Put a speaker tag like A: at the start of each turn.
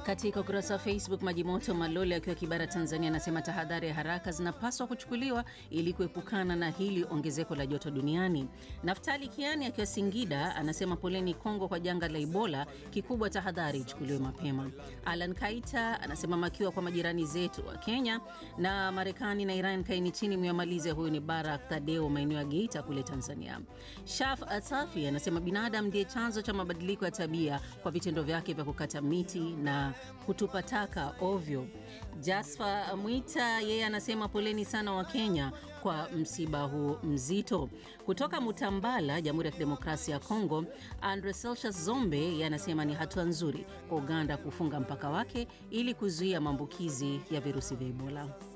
A: Katika ukurasa wa Facebook, Majimoto Malole akiwa Kibara, Tanzania, anasema tahadhari ya haraka zinapaswa kuchukuliwa ili kuepukana na hili ongezeko la joto duniani. Naftali Kiani akiwa Singida anasema poleni Kongo kwa janga la Ebola, kikubwa tahadhari ichukuliwe mapema. Alan Kaita anasema makiwa kwa majirani zetu wa Kenya na Marekani na Iran, kaini chini myamalize. Huyu ni Barak Tadeo, maeneo ya Geita kule Tanzania. Shaf Atafi anasema binadamu ndiye chanzo cha mabadiliko ya tabia kwa vitendo vyake vya kukata miti na kutupa taka ovyo. Jasfa Mwita yeye anasema poleni sana wa Kenya kwa msiba huu mzito. Kutoka Mutambala, Jamhuri ya Kidemokrasia ya Kongo, Andre Celsius Zombe yeye anasema ni hatua nzuri kwa Uganda kufunga mpaka wake ili kuzuia maambukizi ya virusi vya Ebola.